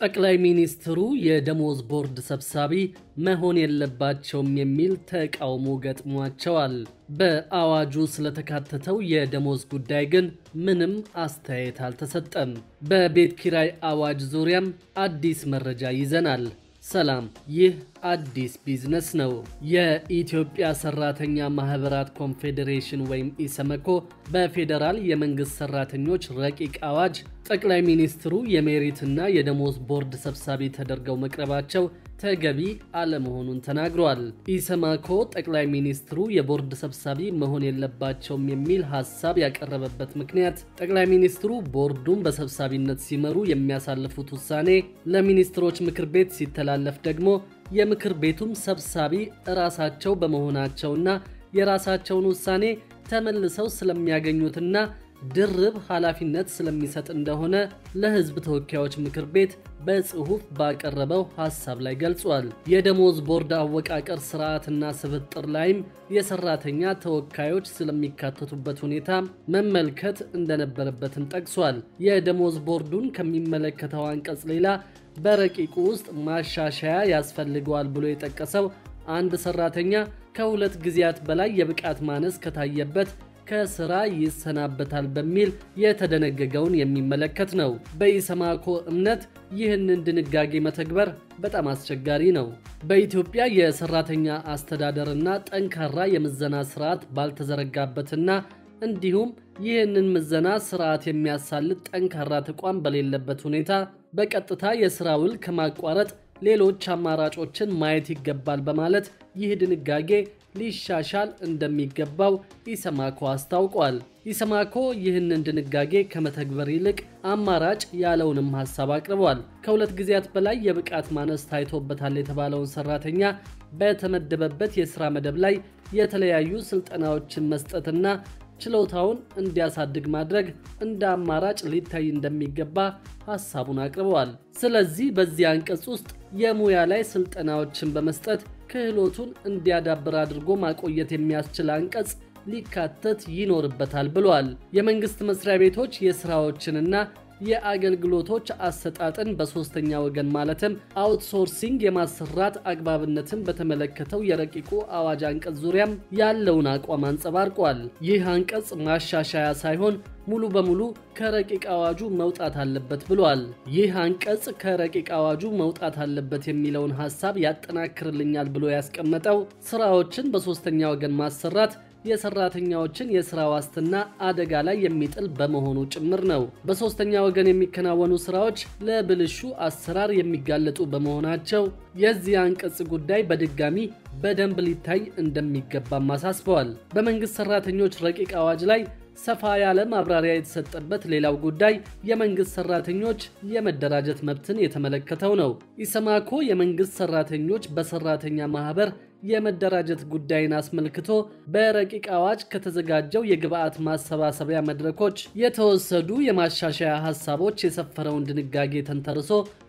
ጠቅላይ ሚኒስትሩ የደሞዝ ቦርድ ሰብሳቢ መሆን የለባቸውም የሚል ተቃውሞ ገጥሟቸዋል። በአዋጁ ስለተካተተው የደሞዝ ጉዳይ ግን ምንም አስተያየት አልተሰጠም። በቤት ኪራይ አዋጅ ዙሪያም አዲስ መረጃ ይዘናል። ሰላም፣ ይህ አዲስ ቢዝነስ ነው። የኢትዮጵያ ሰራተኛ ማህበራት ኮንፌዴሬሽን ወይም ኢሰመኮ በፌዴራል የመንግስት ሰራተኞች ረቂቅ አዋጅ ጠቅላይ ሚኒስትሩ የሜሪትና የደሞዝ ቦርድ ሰብሳቢ ተደርገው መቅረባቸው ተገቢ አለመሆኑን ተናግሯል። ኢሰማኮ ጠቅላይ ሚኒስትሩ የቦርድ ሰብሳቢ መሆን የለባቸውም የሚል ሀሳብ ያቀረበበት ምክንያት ጠቅላይ ሚኒስትሩ ቦርዱን በሰብሳቢነት ሲመሩ የሚያሳልፉት ውሳኔ ለሚኒስትሮች ምክር ቤት ሲተላለፍ ደግሞ የምክር ቤቱም ሰብሳቢ እራሳቸው በመሆናቸውና የራሳቸውን ውሳኔ ተመልሰው ስለሚያገኙትና ድርብ ኃላፊነት ስለሚሰጥ እንደሆነ ለሕዝብ ተወካዮች ምክር ቤት በጽሑፍ ባቀረበው ሐሳብ ላይ ገልጿል። የደሞዝ ቦርድ አወቃቀር ስርዓትና ስብጥር ላይም የሰራተኛ ተወካዮች ስለሚካተቱበት ሁኔታ መመልከት እንደነበረበትም ጠቅሷል። የደሞዝ ቦርዱን ከሚመለከተው አንቀጽ ሌላ በረቂቁ ውስጥ ማሻሻያ ያስፈልገዋል ብሎ የጠቀሰው አንድ ሰራተኛ ከሁለት ጊዜያት በላይ የብቃት ማነስ ከታየበት ከስራ ይሰናበታል በሚል የተደነገገውን የሚመለከት ነው። በኢሰማኮ እምነት ይህንን ድንጋጌ መተግበር በጣም አስቸጋሪ ነው። በኢትዮጵያ የሰራተኛ አስተዳደርና ጠንካራ የምዘና ስርዓት ባልተዘረጋበትና እንዲሁም ይህንን ምዘና ስርዓት የሚያሳልጥ ጠንካራ ተቋም በሌለበት ሁኔታ በቀጥታ የስራ ውል ከማቋረጥ ሌሎች አማራጮችን ማየት ይገባል በማለት ይህ ድንጋጌ ሊሻሻል እንደሚገባው ኢሰማኮ አስታውቋል። ኢሰማኮ ይህንን ድንጋጌ ከመተግበር ይልቅ አማራጭ ያለውንም ሀሳብ አቅርቧል። ከሁለት ጊዜያት በላይ የብቃት ማነስ ታይቶበታል የተባለውን ሰራተኛ በተመደበበት የሥራ መደብ ላይ የተለያዩ ስልጠናዎችን መስጠትና ችሎታውን እንዲያሳድግ ማድረግ እንደ አማራጭ ሊታይ እንደሚገባ ሀሳቡን አቅርበዋል። ስለዚህ በዚህ አንቀጽ ውስጥ የሙያ ላይ ስልጠናዎችን በመስጠት ክህሎቱን እንዲያዳብር አድርጎ ማቆየት የሚያስችል አንቀጽ ሊካተት ይኖርበታል ብሏል። የመንግስት መስሪያ ቤቶች የስራዎችንና የአገልግሎቶች አሰጣጥን በሶስተኛ ወገን ማለትም አውትሶርሲንግ የማሰራት አግባብነትን በተመለከተው የረቂቁ አዋጅ አንቀጽ ዙሪያም ያለውን አቋም አንጸባርቋል። ይህ አንቀጽ ማሻሻያ ሳይሆን ሙሉ በሙሉ ከረቂቅ አዋጁ መውጣት አለበት ብሏል። ይህ አንቀጽ ከረቂቅ አዋጁ መውጣት አለበት የሚለውን ሀሳብ ያጠናክርልኛል ብሎ ያስቀመጠው ስራዎችን በሶስተኛ ወገን ማሰራት የሰራተኛዎችን የስራ ዋስትና አደጋ ላይ የሚጥል በመሆኑ ጭምር ነው። በሶስተኛ ወገን የሚከናወኑ ስራዎች ለብልሹ አሰራር የሚጋለጡ በመሆናቸው የዚህ አንቀጽ ጉዳይ በድጋሚ በደንብ ሊታይ እንደሚገባም አሳስበዋል። በመንግስት ሰራተኞች ረቂቅ አዋጅ ላይ ሰፋ ያለ ማብራሪያ የተሰጠበት ሌላው ጉዳይ የመንግስት ሰራተኞች የመደራጀት መብትን የተመለከተው ነው። ኢሰማኮ የመንግስት ሰራተኞች በሰራተኛ ማህበር የመደራጀት ጉዳይን አስመልክቶ በረቂቅ አዋጅ ከተዘጋጀው የግብአት ማሰባሰቢያ መድረኮች የተወሰዱ የማሻሻያ ሀሳቦች የሰፈረውን ድንጋጌ ተንተርሶ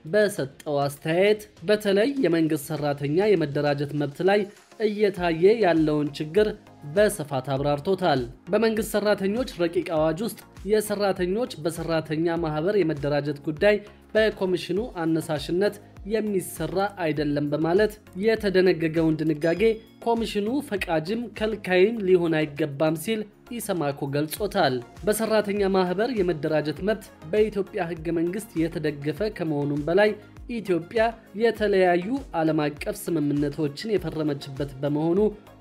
በሰጠው አስተያየት በተለይ የመንግስት ሰራተኛ የመደራጀት መብት ላይ እየታየ ያለውን ችግር በስፋት አብራርቶታል። በመንግስት ሰራተኞች ረቂቅ አዋጅ ውስጥ የሰራተኞች በሰራተኛ ማህበር የመደራጀት ጉዳይ በኮሚሽኑ አነሳሽነት የሚሰራ አይደለም በማለት የተደነገገውን ድንጋጌ ኮሚሽኑ ፈቃጅም ከልካይም ሊሆን አይገባም ሲል ኢሰማኮ ገልጾታል። በሰራተኛ ማህበር የመደራጀት መብት በኢትዮጵያ ህገ መንግስት የተደገፈ ከመሆኑም በላይ ኢትዮጵያ የተለያዩ ዓለም አቀፍ ስምምነቶችን የፈረመችበት በመሆኑ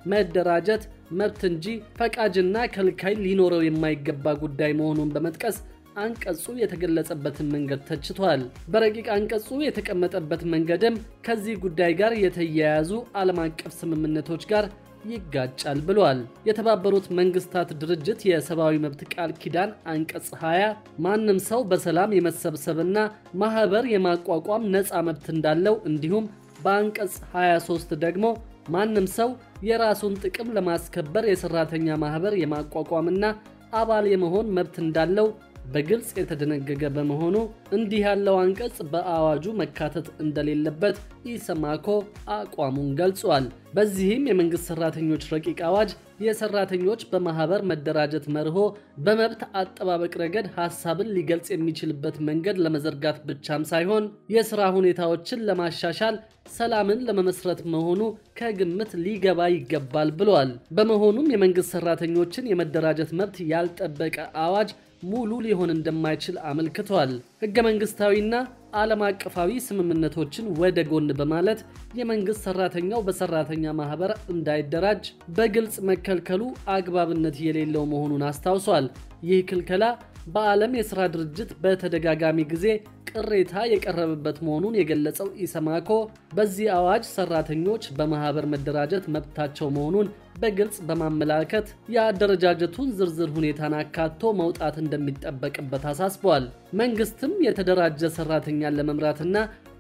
መደራጀት መብት እንጂ ፈቃጅና ከልካይ ሊኖረው የማይገባ ጉዳይ መሆኑን በመጥቀስ አንቀጹ የተገለጸበትን መንገድ ተችቷል። በረቂቅ አንቀጹ የተቀመጠበት መንገድም ከዚህ ጉዳይ ጋር የተያያዙ ዓለም አቀፍ ስምምነቶች ጋር ይጋጫል ብሏል። የተባበሩት መንግስታት ድርጅት የሰብአዊ መብት ቃል ኪዳን አንቀጽ 20 ማንም ሰው በሰላም የመሰብሰብና ማህበር የማቋቋም ነፃ መብት እንዳለው እንዲሁም በአንቀጽ 23 ደግሞ ማንም ሰው የራሱን ጥቅም ለማስከበር የሰራተኛ ማህበር የማቋቋምና አባል የመሆን መብት እንዳለው በግልጽ የተደነገገ በመሆኑ እንዲህ ያለው አንቀጽ በአዋጁ መካተት እንደሌለበት ኢሰማኮ አቋሙን ገልጿል። በዚህም የመንግስት ሰራተኞች ረቂቅ አዋጅ የሰራተኞች በማህበር መደራጀት መርሆ በመብት አጠባበቅ ረገድ ሀሳብን ሊገልጽ የሚችልበት መንገድ ለመዘርጋት ብቻም ሳይሆን የሥራ ሁኔታዎችን ለማሻሻል ሰላምን ለመመስረት መሆኑ ከግምት ሊገባ ይገባል ብለዋል። በመሆኑም የመንግስት ሰራተኞችን የመደራጀት መብት ያልጠበቀ አዋጅ ሙሉ ሊሆን እንደማይችል አመልክቷል። ህገ መንግስታዊና ዓለም አቀፋዊ ስምምነቶችን ወደ ጎን በማለት የመንግስት ሰራተኛው በሰራተኛ ማህበር እንዳይደራጅ በግልጽ መከልከሉ አግባብነት የሌለው መሆኑን አስታውሷል። ይህ ክልከላ በዓለም የሥራ ድርጅት በተደጋጋሚ ጊዜ ቅሬታ የቀረበበት መሆኑን የገለጸው ኢሰማኮ በዚህ አዋጅ ሰራተኞች በማህበር መደራጀት መብታቸው መሆኑን በግልጽ በማመላከት የአደረጃጀቱን ዝርዝር ሁኔታን አካቶ መውጣት እንደሚጠበቅበት አሳስበዋል። መንግስትም የተደራጀ ሰራተኛን ለመምራትና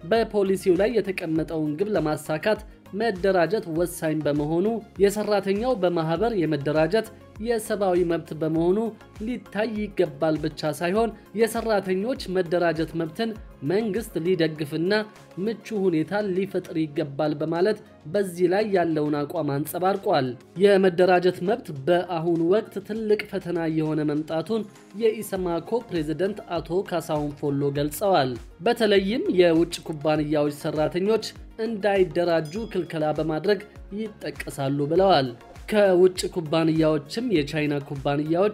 በፖሊሲው ላይ የተቀመጠውን ግብ ለማሳካት መደራጀት ወሳኝ በመሆኑ የሰራተኛው በማህበር የመደራጀት የሰብአዊ መብት በመሆኑ ሊታይ ይገባል ብቻ ሳይሆን የሰራተኞች መደራጀት መብትን መንግስት ሊደግፍና ምቹ ሁኔታ ሊፈጥር ይገባል በማለት በዚህ ላይ ያለውን አቋም አንጸባርቋል። የመደራጀት መብት በአሁኑ ወቅት ትልቅ ፈተና የሆነ መምጣቱን የኢሰማኮ ፕሬዝደንት አቶ ካሳሁን ፎሎ ገልጸዋል። በተለይም የውጭ ኩባንያዎች ሰራተኞች እንዳይደራጁ ክልከላ በማድረግ ይጠቀሳሉ ብለዋል። ከውጭ ኩባንያዎችም የቻይና ኩባንያዎች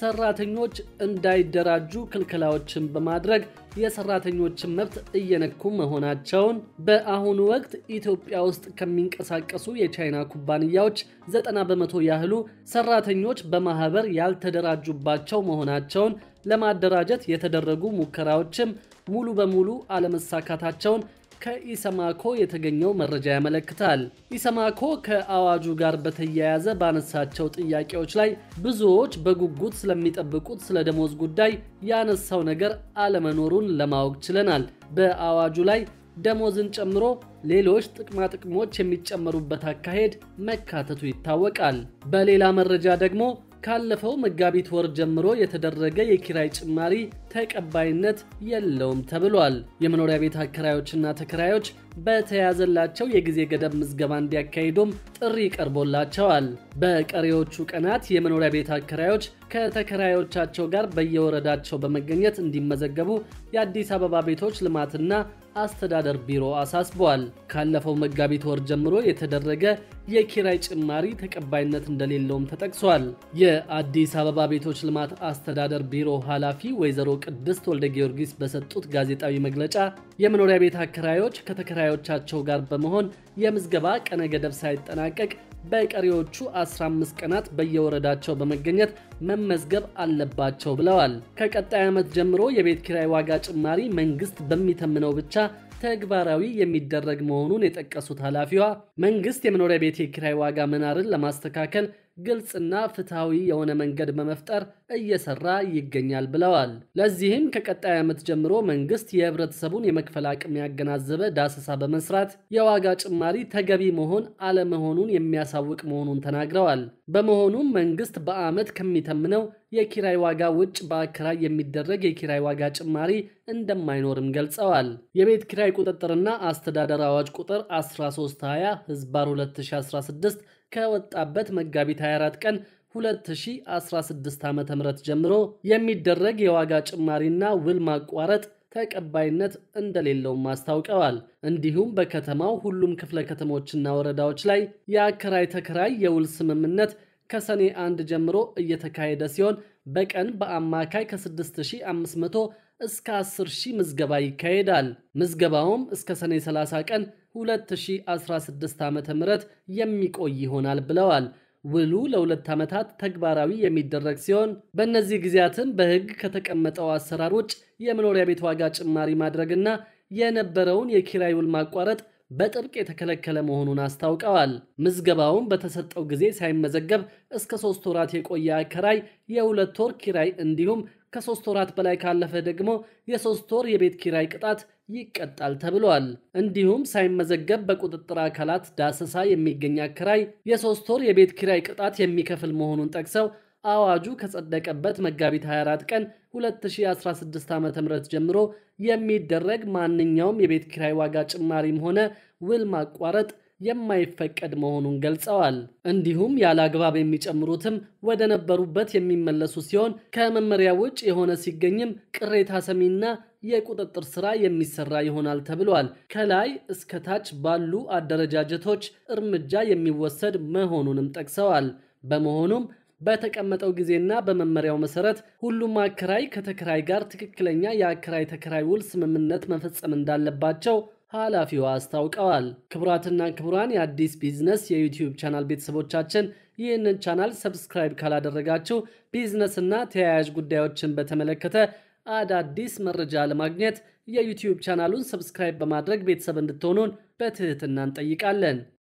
ሰራተኞች እንዳይደራጁ ክልከላዎችን በማድረግ የሰራተኞችን መብት እየነኩ መሆናቸውን በአሁኑ ወቅት ኢትዮጵያ ውስጥ ከሚንቀሳቀሱ የቻይና ኩባንያዎች ዘጠና በመቶ ያህሉ ሰራተኞች በማህበር ያልተደራጁባቸው መሆናቸውን ለማደራጀት የተደረጉ ሙከራዎችም ሙሉ በሙሉ አለመሳካታቸውን ከኢሰማኮ የተገኘው መረጃ ያመለክታል። ኢሰማኮ ከአዋጁ ጋር በተያያዘ ባነሳቸው ጥያቄዎች ላይ ብዙዎች በጉጉት ስለሚጠብቁት ስለ ደሞዝ ጉዳይ ያነሳው ነገር አለመኖሩን ለማወቅ ችለናል። በአዋጁ ላይ ደሞዝን ጨምሮ ሌሎች ጥቅማ ጥቅሞች የሚጨመሩበት አካሄድ መካተቱ ይታወቃል። በሌላ መረጃ ደግሞ ካለፈው መጋቢት ወር ጀምሮ የተደረገ የኪራይ ጭማሪ ተቀባይነት የለውም ተብሏል። የመኖሪያ ቤት አከራዮችና ተከራዮች በተያዘላቸው የጊዜ ገደብ ምዝገባ እንዲያካሂዱም ጥሪ ቀርቦላቸዋል። በቀሪዎቹ ቀናት የመኖሪያ ቤት አከራዮች ከተከራዮቻቸው ጋር በየወረዳቸው በመገኘት እንዲመዘገቡ የአዲስ አበባ ቤቶች ልማትና አስተዳደር ቢሮ አሳስበዋል። ካለፈው መጋቢት ወር ጀምሮ የተደረገ የኪራይ ጭማሪ ተቀባይነት እንደሌለውም ተጠቅሷል። የአዲስ አበባ ቤቶች ልማት አስተዳደር ቢሮ ኃላፊ ወይዘሮ ቅድስት ወልደ ጊዮርጊስ በሰጡት ጋዜጣዊ መግለጫ የመኖሪያ ቤት አከራዮች ከተከራዮቻቸው ጋር በመሆን የምዝገባ ቀነ ገደብ ሳይጠናቀቅ በቀሪዎቹ 15 ቀናት በየወረዳቸው በመገኘት መመዝገብ አለባቸው ብለዋል። ከቀጣይ ዓመት ጀምሮ የቤት ኪራይ ዋጋ ጭማሪ መንግስት በሚተምነው ብቻ ተግባራዊ የሚደረግ መሆኑን የጠቀሱት ኃላፊዋ መንግስት የመኖሪያ ቤት የኪራይ ዋጋ መናርን ለማስተካከል ግልጽና ፍትሐዊ የሆነ መንገድ በመፍጠር እየሰራ ይገኛል ብለዋል። ለዚህም ከቀጣይ ዓመት ጀምሮ መንግስት የህብረተሰቡን የመክፈል አቅም ያገናዘበ ዳሰሳ በመስራት የዋጋ ጭማሪ ተገቢ መሆን አለመሆኑን የሚያሳውቅ መሆኑን ተናግረዋል። በመሆኑም መንግስት በዓመት ከሚተምነው የኪራይ ዋጋ ውጭ በአከራይ የሚደረግ የኪራይ ዋጋ ጭማሪ እንደማይኖርም ገልጸዋል። የቤት ኪራይ ቁጥጥርና አስተዳደር አዋጅ ቁጥር 1320 ህዝባር 2016 ከወጣበት መጋቢት 24 ቀን 2016 ዓ.ም ጀምሮ የሚደረግ የዋጋ ጭማሪና ውል ማቋረጥ ተቀባይነት እንደሌለውም አስታውቀዋል። እንዲሁም በከተማው ሁሉም ክፍለ ከተሞችና ወረዳዎች ላይ የአከራይ ተከራይ የውል ስምምነት ከሰኔ አንድ ጀምሮ እየተካሄደ ሲሆን በቀን በአማካይ ከ6500 እስከ 10000 ምዝገባ ይካሄዳል። ምዝገባውም እስከ ሰኔ 30 ቀን 2016 ዓ.ም የሚቆይ ይሆናል ብለዋል። ውሉ ለሁለት ዓመታት ተግባራዊ የሚደረግ ሲሆን በእነዚህ ጊዜያትም በሕግ ከተቀመጠው አሰራር ውጭ የመኖሪያ ቤት ዋጋ ጭማሪ ማድረግና የነበረውን የኪራይ ውል ማቋረጥ በጥብቅ የተከለከለ መሆኑን አስታውቀዋል። ምዝገባውን በተሰጠው ጊዜ ሳይመዘገብ እስከ ሶስት ወራት የቆየ አከራይ የሁለት ወር ኪራይ እንዲሁም ከሶስት ወራት በላይ ካለፈ ደግሞ የሶስት ወር የቤት ኪራይ ቅጣት ይቀጣል ተብሏል። እንዲሁም ሳይመዘገብ በቁጥጥር አካላት ዳሰሳ የሚገኝ አከራይ የሶስት ወር የቤት ኪራይ ቅጣት የሚከፍል መሆኑን ጠቅሰው አዋጁ ከጸደቀበት መጋቢት 24 ቀን 2016 ዓ ም ጀምሮ የሚደረግ ማንኛውም የቤት ኪራይ ዋጋ ጭማሪም ሆነ ውል ማቋረጥ የማይፈቀድ መሆኑን ገልጸዋል። እንዲሁም ያለ አግባብ የሚጨምሩትም ወደ ነበሩበት የሚመለሱ ሲሆን ከመመሪያ ውጭ የሆነ ሲገኝም ቅሬታ ሰሚና የቁጥጥር ስራ የሚሰራ ይሆናል ተብሏል። ከላይ እስከ ታች ባሉ አደረጃጀቶች እርምጃ የሚወሰድ መሆኑንም ጠቅሰዋል። በመሆኑም በተቀመጠው ጊዜና በመመሪያው መሰረት ሁሉም አከራይ ከተከራይ ጋር ትክክለኛ የአከራይ ተከራይ ውል ስምምነት መፈጸም እንዳለባቸው ኃላፊዋ አስታውቀዋል። ክቡራትና ክቡራን የአዲስ ቢዝነስ የዩቲዩብ ቻናል ቤተሰቦቻችን ይህንን ቻናል ሰብስክራይብ ካላደረጋችሁ ቢዝነስና ተያያዥ ጉዳዮችን በተመለከተ አዳዲስ መረጃ ለማግኘት የዩቲዩብ ቻናሉን ሰብስክራይብ በማድረግ ቤተሰብ እንድትሆኑን በትህትና እንጠይቃለን።